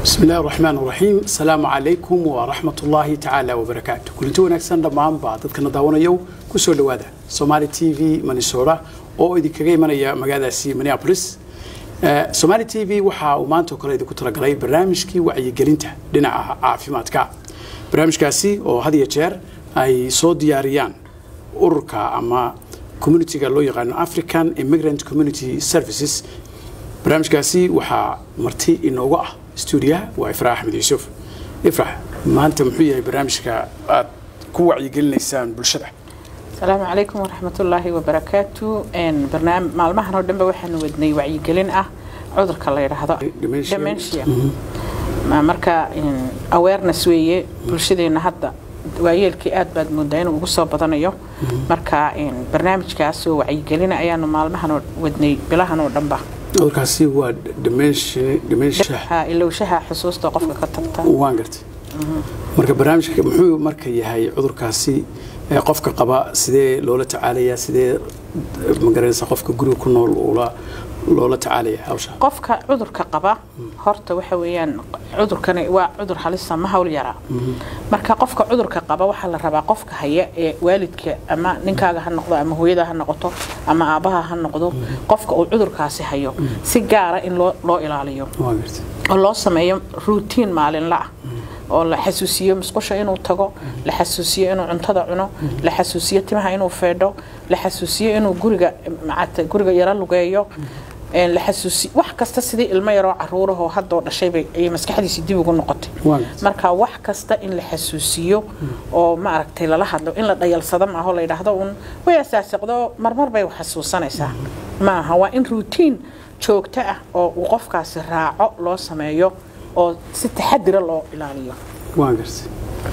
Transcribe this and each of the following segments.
بسم الله الرحمن الرحيم السلام عليكم ورحمة الله تعالى وبركاته كلنتي wanaagsan dhammaan baa dadkana daawanayo ku soo dhawaada Somali TV Minnesota oo idinkaga imanaya magaaladaasi Minneapolis Somali TV waxa uu maanta kale idinku talagalay barnaamijkii wacyigelinta dhinaca caafimaadka barnaamijkaasi oo had iyo jeer ay soo diyaariyaan ururka ama communityga loo yaqaano African Immigrant Community Services barnaamijkaasi waxaa marti inoogu ah stuudiyaha waa ifraax axmed yuusuf ifrax maanta muxuu yahay barnaamijka aad ku wacyigelinaysaan bulshada asalaamu calaykum waraxmatullaahi wabarakaatu barnaam maalmahan oo dhanba waxaanu wadnay wacyigelin ah cudurka la yidhaahdo Dementia. dementia Ma- marka awareness weeye bulshadeena hadda waayeelkii aad baad moodaa inuu ugu soo badanayo marka barnaamijkaas oo wacyigelina ayaanu maalmahan oo wadnay bilahan oo dhanba cudurkaasi waa dementia dementia Ha, ilowshaha xusuusta qofka ka tagta waan gartay marka barnaamijka muxuu marka yahay cudurkaasi ee qofka qaba sidee loola tacaalayaa sidee magaranaysa qofka guriga ku nool ula loola tacaalaya hawsha qofka cudurka qaba horta waxa weeyaan cudurkani waa cudur halisa ma hawl yaraa marka qofka cudurka qaba waxaa la rabaa qofka haya ee waalidka ama ninkaaga ha noqdo ama hooyada ha noqoto ama aabbaha ha noqdo qofka uu cudurkaasi hayo si gaara in loo loo ilaaliyo waan gartay oo loo sameeyo routine maalinla ah oo la xasuusiyo musqusha inuu tago la xasuusiyo inuu cuntada cuno la xasuusiyo timaha inuu feedho la xasuusiyo inuu guriga macata guriga yaro lugeeyo een, la xasuusiyo wax kasta sidii ilmo yaroo caruurahoo haddoo dhashay bay ayay maskaxdiisi dib ugu noqotay waan gartay marka wax kasta in la xasuusiyo oo maaragtay lala hadlo in la dhayalsado maaho la yidhaahdo un way asaasiqdo marmar bay wax xasuusanaysaa maaha waa in routine joogto ah oo uu qofkaasi raaco loo sameeyo oo si taxadira loo ilaaliyo waan gartay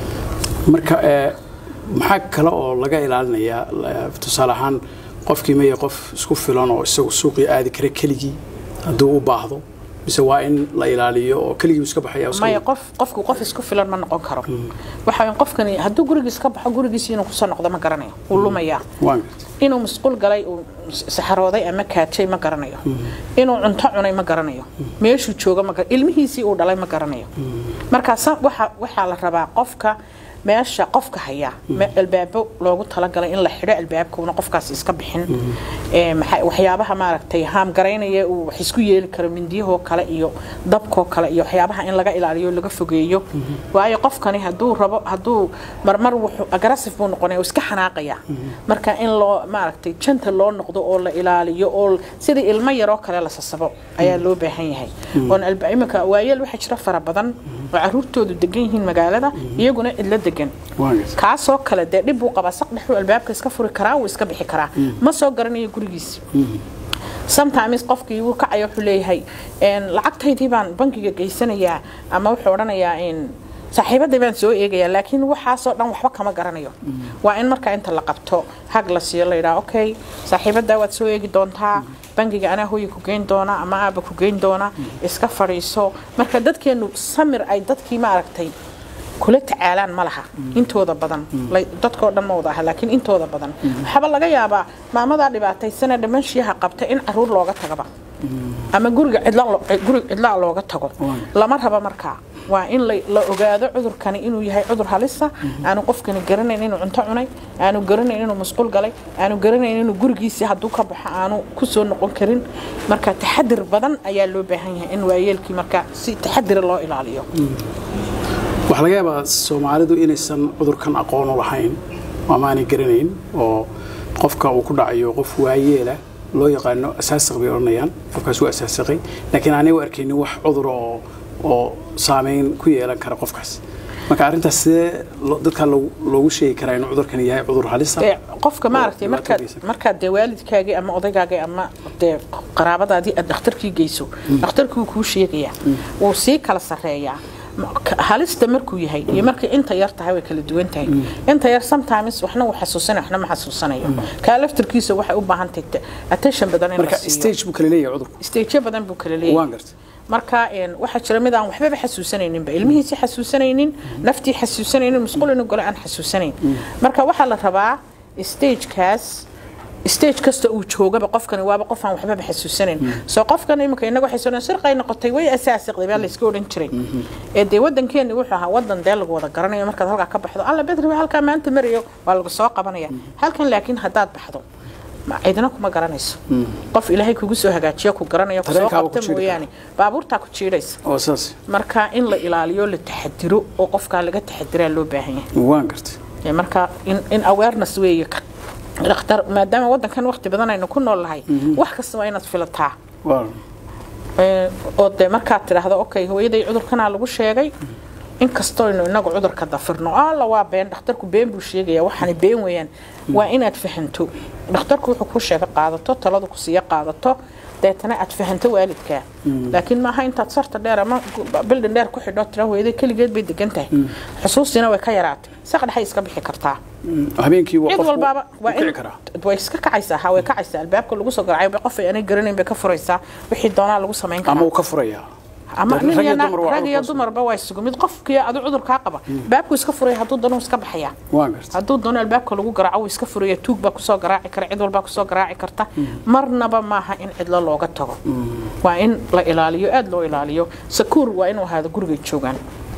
marka ee, maxaa kale oo laga ilaalinayaa la- tusaale ahaan qofkii maya qof isku filan oo isagu suuqii aadi kara keligii hadduu u baahdo mise waa in la ilaaliyo oo keligii iska baxaya iska- maya qof qofku qof isku filan ma noqon karo waxa weyn qofkani hadduu gurigiis ka baxo gurigiisi inuu kusoo noqdo ma garanayo wuu lumayaa waan gartay inuu musqul galay uu saxarooday ama kaajay ma garanayo inuu cunto cunay ma garanayo meeshuu joogo ma gar- ilmihiisii uu dhalay ma garanayo marka sa- waxa waxaa la rabaa qofka meesha qofka haya me- albaabo loogu talagalay in la xidho albaabkuna qofkaas iska bixin Ee, maxa- waxyaabaha maaragtay haamgaraynaya uu wax isku yeeli karo mindiyahoo kale iyo dabkoo kale iyo waxyaabaha in laga ilaaliyo laga fogeeyo waayo qofkani hadduu rabo hadduu marmar wuxuu aggressive buu noqonaya uu iska xanaaqaya marka in loo maaragtay janta loo noqdo oo la ilaaliyo oo sidii ilmo yaroo kale la sasabo ayaa loo baahan yahay oon alba iminka waayeel waxaa jira fara badan oo caruurtoodu degan yihiin magaalada iyaguna cidlo degan waan gartay kaasoo kale dee dhib buu qabaa saq dhexuu albaabka iska furi karaa wuu iska bixi karaa ma soo garanayo gurigiisi sometimes qofkii wuu kacaya wuxuu leeyahay een, lacagtaydii baan bankiga geysanayaa ama wuxuu odhanayaa in saaxiibaday baan soo eegayaa laakiin waxaasoo dhan waxba kama garanayo waa in markaa inta la qabto hag la siiyo la yidhaha okay saaxiibadaa waad soo eegi doontaa bangiga anaa hooya ku geyn doona ama aaba ku geyn doona iska fadhiiso marka dadkeenu samir ay dadkii maaragtay kula tacaalaan ma laha intooda badan lay- dadkoo dhan ma wada aha laakiin intooda badan waxaaba laga yaabaa maamadaa dhibaataysana dhamanshiyaha qabta in caruur looga tagaba ama guriga cidla lo- guri cidlaa looga tago lama raba markaa waa in la la ogaado cudurkani inuu yahay cudur halisa aanu qofkani garanayn inuu cunto cunay aanu garanayn inuu musqul galay aanu garanayn inuu gurigiisii hadduu ka baxo aanu kusoo noqon karin marka taxadir badan ayaa loo baahan yahay in waayeelkii marka si taxadira loo ilaaliyo waxaa laga yaabaa soomaalidu inaysan cudurkan aqoon u lahayn ama aanay garanayn oo qofka uu ku dhacayo qof waayeela loo yaqaano asaasiq bay odhanayaan qofkaas waa asaasiqay laakiin aanay u arkaynin wax cudur oo oo saameyn ku yeelan kara qofkaas marka arrintaas sidee lo- dadka loogu loogu sheegi karaa inuu cudurkan yahay cudur halisa Ee, qofka maaragtay oo markaad dhibaatadiisa. markaad dee waalidkaagii ama odaygaagii ama dee qaraabadaadii aad dhakhtarkii geyso dhakhtarkii wuu kuu sheegayaa wuu sii kala sarreeyaa Ma- ka- halista markuu yahay iyo markay inta yar tahay way kala duwan tahay inta yar sometimes waxna wuu xasuusanaya waxna ma xasuusanayo kaa laftarkiisa waxay u baahan tahay ta- attention badan in la marka siiyo stage buu kala leeyahay cudurku stageyo badan buu kala leeyahay waan gartay marka een, waxaa jira mid aan waxbaba xasuusanayninba ilmihiisi xasuusanaynin naftii xasuusanaynin musqul inuu galo aan xasuusanayn marka waxaa la rabaa stagekaas stage kasta uu joogaba qofkani waaba qof aan waxbaba xasuusanayn soo qofkan iminka inaga xasuusan sirqay noqotay way asaasiqday baa layska odhan jiray ee dee wadankeeni wuxuu ahaa wadan dee lagu wada garanayo markaad halkaa ka baxdo alla bedri halkaa maanta marayo waa lagu soo qabanaya halkan laakiin haddaad baxdo cidina kuma garanayso qof ilaahay kugu soo hagaajiyo ku garanayo kusoo qabta mooyaane baabuurtaa ku jiidhaysa marka in la ilaaliyo la taxadiro oo qofkaa laga taxadiraa loo baahan yahay marka in awareness weeye dhakhtar maadaama wadankan waqti badan aynu ku nool nahay wax kasta waa inaad filataa oo dee markaad tidhaahdo okay hooyaday cudurkanaa lagu sheegay inkastoynu inagu cudurka dafirno alla waa been dhakhtarku been buu sheegaya waxaana been weeyaan waa inaad fahanto dhakhtarku wuxuu ku sheega qaadato taladu ku siiya qaadato deetana aad fahanto waalidkaa laakiin maaha intaad sarta dheer ama bildin dheer ku xidho tira hooyaday keligeed bay degan tahay xusuustiina way ka yaraatay saqdhaxay iska bixi kartaa habeenkii cid walbaaba waa in way iska kacaysaa ha way kacaysaa albaabka lagu soo garacay bay qof ay anay garanayn bay ka furaysaa wixii doonaa lagu samayn karaa ama uu ka furayaa ama nin iyo rag iyo dumarba waa isugu mid qofkii adu cudurkaa qaba baabku iska furaya hadduu doono iska baxaya hadduu doono albaabka lagu garaaco iska furaya tuug baa kusoo garaaci kara cid walbaa kusoo garaaci karta marnaba maaha in cidlo looga tago waa in la ilaaliyo aada loo ilaaliyo sakuur waa inuu ahaado gurigay joogaan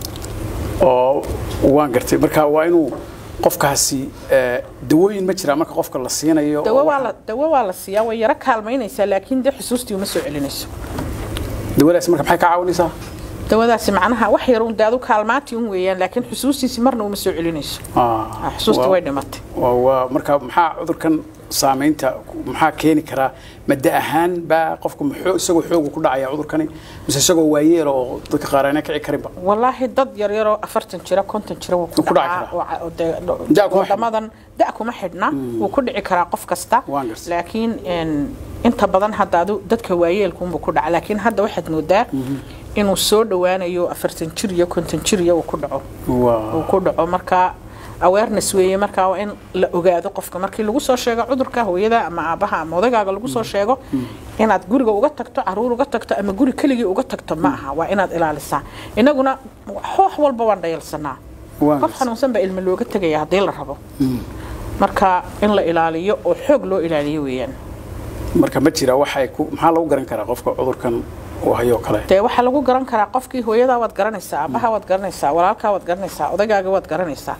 oo waan gartay marka waa inuu qofkaasi dawooyin ma jira marka qofka la siinayo dawo waa la siiyaa way yaro kaalmaynaysaa laakiin dee xusuustii uma soo celinayso dawadaas marka maxay ka caawinaysaa dawadaasi macnaha wax yar un daadu kaalmaati un weeyaan laakiin xusuustiisi marna uma soo celinayso xusuusti way dhimatay waa marka maxaa cudurkan saamaynta maxaa keeni karaa mada ahaan baa qofku muxuu isagoo xoogu ku dhacaya cudurkani mise isagoo waayeel oo dadka qaar aanay kici karinba wallaahi dad yar yaroo afartan jira konton jira wuu ku dhacaa wadamadan da kuma xidhna wuu ku dhici karaa qof kasta laakiin inta badan hadda adu dadka waayeelkuunbuu ku dhaca laakiin hadda waxaad moodaa inuu soo dhowaanayo afartan jir iyo konton jir iyo uu ku dhaco uu ku dhaco marka awareness weeye markaa waa in la ogaado qofka markii lagu soo sheego cudurka hooyada ama aabaha ama odagaaga lagu soo sheego inaad guriga uga tagto caruur uga tagto ama guri keligii uga tagto ma aha waa inaad ilaalisaa inaguna wax walba waan dhayalsanaa qof xanuunsan baa ilmo looga tegaya haddii la rabo marka in la ilaaliyo oo xoog loo ilaaliyo weeyaan marka ma jira waxay ku maxaa lagu garan karaa qofka cudurkan uu hayo kale dee waxaa lagu garan karaa qofkii hooyadaa waad garanaysaa aabaha waad garanaysaa walaalkaa waad garanaysaa odagaaga waad garanaysaa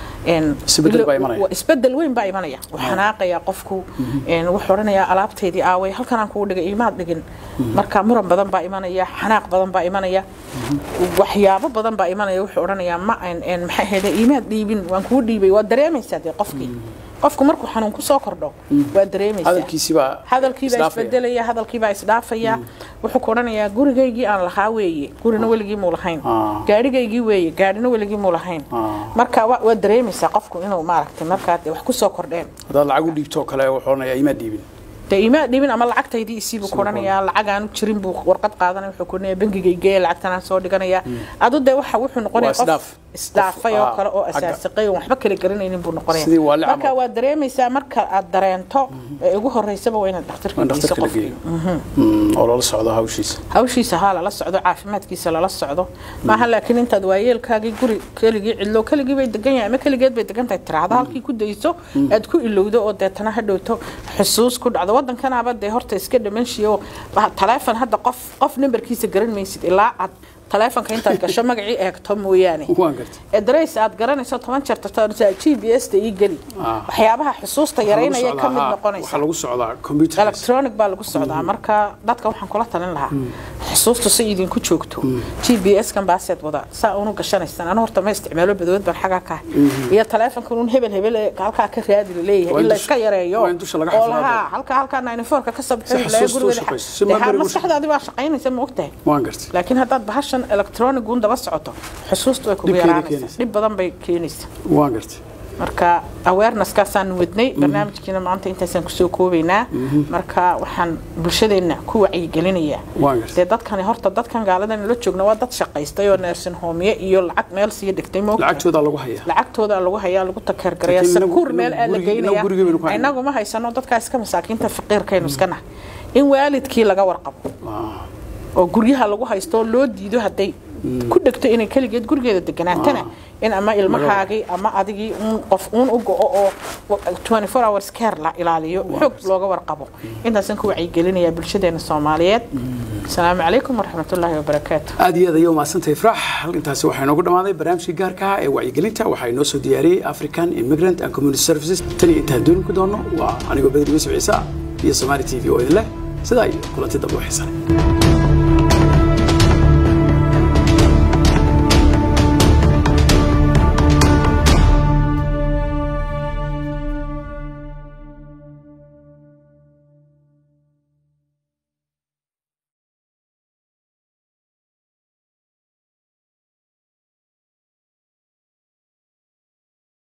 isbedel weyn baa imanaya wuu xanaaqaya qofku wuxuu odhanayaa alaabtaydii aaway halkan aan kugu dhigay imaad dhigin marka muran badan baa imanaya xanaaq badan baa imanaya waxyaabo badan baa imanaya wuxuu odhanayaa ma maxay ahayde imaad dhiibin waan kugu dhiibay waad dareemaysaa dee qofkii qofku markuu xanuun ku soo kordho waa dareemaysaa hadalkiibaa isbedelaya hadalkiibaa isdhaafaya wuxuu ku odhanayaa gurigaygii aan lahaa weeye gurina weligii muu lahayn gaadhigaygii weeye gaadhina weligii muu lahayn marka waa dareemaysaa qofku inuu maaragtay markaa wax ku soo kordheen haddaad lacag u dhiibto kale wuxuu odhanayaa imaa dhiibin dee imaa dhibin ama lacagtaydii isiibuu ku odhanayaa lacag aanu jirin buu warqad qaadanaya wuxuu ku odhanayaa bangigaygeeya lacagtanaan soo dhiganaya adu dee waxa wuxuu noqonaya qof isdhaafay oo kale oo asaasiqay oo waxba kala garanaynin buu noqonaya marka waa dareemaysaa marka aad dareento ee ugu horeysaba waa inaad dhakhtarka geyso qofkii oo lala socdo hawshiisa hawshiisa haa lala socdo caafimaadkiisa lala socdo maaha laakiin intaad waayeelkaagii guri keligii cidlo keligii bay degan yahay ama keligeed bay degan tahay tiraahdo halkii ku dayso aad ku ilowdo oo deetana hadhowto xusuus ku dhacdo waddankanaaba dee horta iska dhamanshiyo taleefon hadda qof qof nambarkiisa garan maysid ilaa aad taleefonka intaad gasho magacii eegto mooyaane adres aad garanayso toban jeer tarta g b s ta ii geli waxyaabaha xusuusta yaraynaya ka mid noqonaysa electronic baa lagu socdaa marka dadka waxaan kula talin lahaa xusuustu si idinku joogto g b s kan baaseed wada saa unu gashanaysan anu horta ma isticmaalo badood baan xagaa ka iyo taleefonkan un hebel hebel halkaa ka raadi laleeyahay in la iska yareeyo oo lahaa halka halkaa ninefoorka ka sabxo gurigeeda maskaxdaadi baa shaqaynaysa ma ogtahay laakiin haddaad bahasha electronic un daba socoto xusuustu way kugu yaraanaysaa dhib badan bay keenaysaa waan gartay marka awareness-kaasaan wadnay barnaamijkiina maanta intaasaan kusoo koobaynaa marka waxaan bulshadeenna ku wacyigelinayaa dee dadkani horta dadkan gaaladan la joogna waa dad shaqaystay oo neersin hoomiye iyo lacag meel sii dhigtay lacagtooda lagu hayaa lacagtooda lagu hayaa lagu takeergaraya sakuur meel aa la geynaya inagu ma haysano dadkaa iska masaakiinta faqiirkaynu iska nahay in waalidkii laga warqabo oo guryaha lagu haysto oo loo diido hadday ku dhegto inay keligeed gurigeeda deganaatana in ama ilmahaagii ama adigii uun qof uun u go-o oo 24 hours care la ilaaliyo xoog looga warqabo intaasan ku wacyigelinayaa bulshadeena soomaaliyeed asalaamu calaykum waraxmatullaahi wabarakaatu aad iyo aad ayay umahadsantahay ifraax intaasi waxaa inoogu dhammaaday barnaamijkii gaarka ah ee wacyigelinta waxaa inoo soo diyaariyey african immigrant and community services tan iyo intaan dooni ku doono waa anigoo bedri yuusuf ciise iyo somaali t v oo idin leh sidaa iyo kulanti dambe u xiisanay